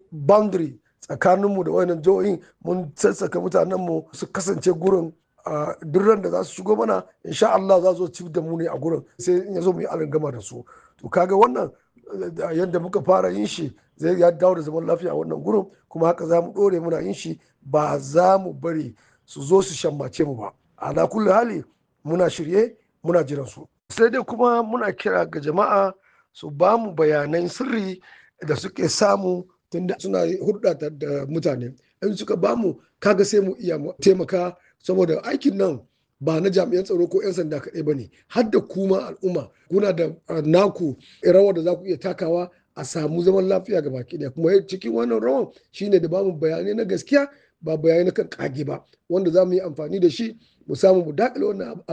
boundary tsakaninmu da wayannan jihohin mun sassaka mutanenmu su kasance gurin a duk da za su shigo mana insha Allah za su ci da mu ne a gurin sai in ya zo mu yi gama da su to kaga wannan yadda muka fara yin shi zai ya dawo da zaman lafiya a wannan gurin kuma haka za mu ɗore muna yin shi ba za mu bari su zo su shammace mu ba ala kulli hali muna shirye muna jiran su sai dai kuma muna kira ga jama'a su ba mu bayanan sirri da suke samu tunda suna hulɗa da mutane in suka ba mu kaga sai mu iya taimaka saboda aikin nan ba na jami'an tsaro ko 'yan sanda kaɗai ba ne har da kuma al'umma kuna da naku rawar da za ku iya takawa a samu zaman lafiya ga baki ɗaya kuma cikin wannan rawan shine da bamu bayanai na gaskiya ba bayanai na kan kage ba wanda za mu yi amfani da shi mu samu mu dakile wannan